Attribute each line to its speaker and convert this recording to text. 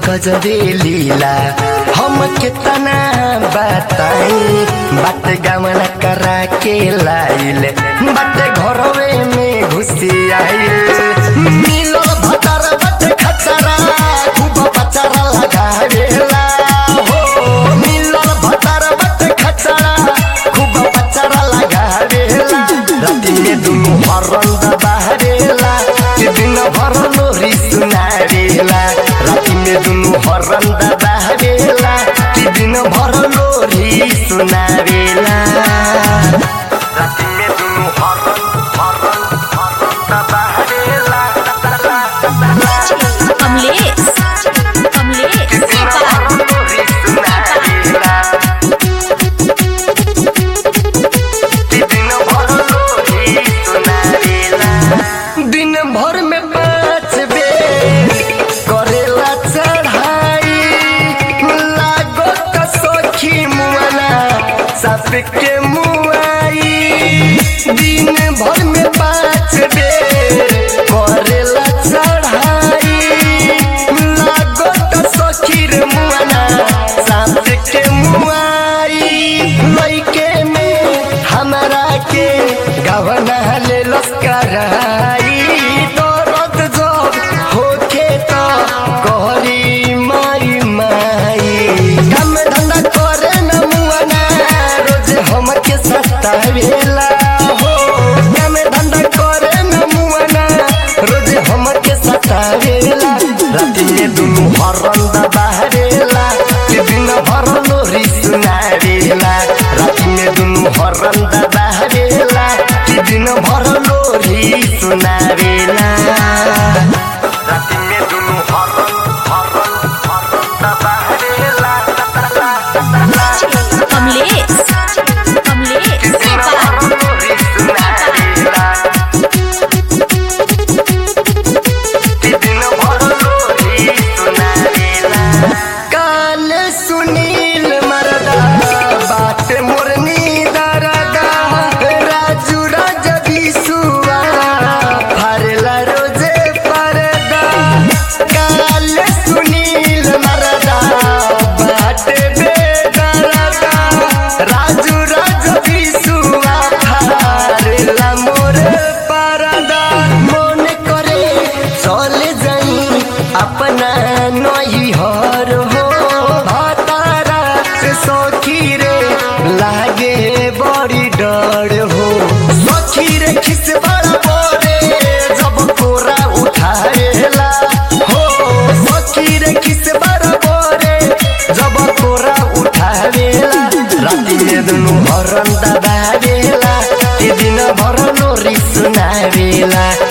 Speaker 1: गजबे लीला हम कितना बताई बात गमन करा के लाइल बात घरवे में घुसी आइल मिलो भतर बट खतरा खूब बचरा लगावेला हो मिलो भतर बट खतरा खूब बचरा लगावेला राति में दुनु हरन दबावेला कि दिन भर लोरी सुनावेला राति में दुनु हरन दबावेला कि दिन भर लोरी सुनावेला राति में दुनु हरन हरन हरन दबावेला
Speaker 2: कमलेश कमलेश नेपाल
Speaker 1: दिन भर में पाँच बेर करेला चढ़ाई लागो त सखी मुआना साप के मुआई दिन भर में पाँच बेर करेला चढ़ाई लागो त सखी रे मुआना साप के मुआई लइके में हमरा के गवना ले लस्कराई दर्द जब होखे त कहरी माई माई काम धंधा करे न मुआना रोज हमके सतावेला हो काम धंधा करे न मुआना रोज हमके सतावेला राति में दुनु हरन दबावेला कि दिन भर लोरी सुनावेला राति में दुनु हरन दबावेला कि दिन भर लोरी सुनावेला राति में दुनु हरन हरन हरन दबावेला
Speaker 2: कमलेश कमलेश नेपाल
Speaker 1: काल सुनील मरदा बात मुरनी दरदा राजू राजा बिसुआ फरला रोजे परदा काल सुनील मरदा बात बेदरदा राजू राजा बिसुआ फरला मोर परदा मन करे चले जाई अपना नई हर हो भातारा से सखी रे लागे बड़ी डर हो सखी रे खिस बड़ा बोरे जब कोरा उठाएला हो सखी रे खिस बड़ा बोरे जब कोरा उठावेला राति में दुनु हरन दबावेला कि दिन भर लोरी सुनावेला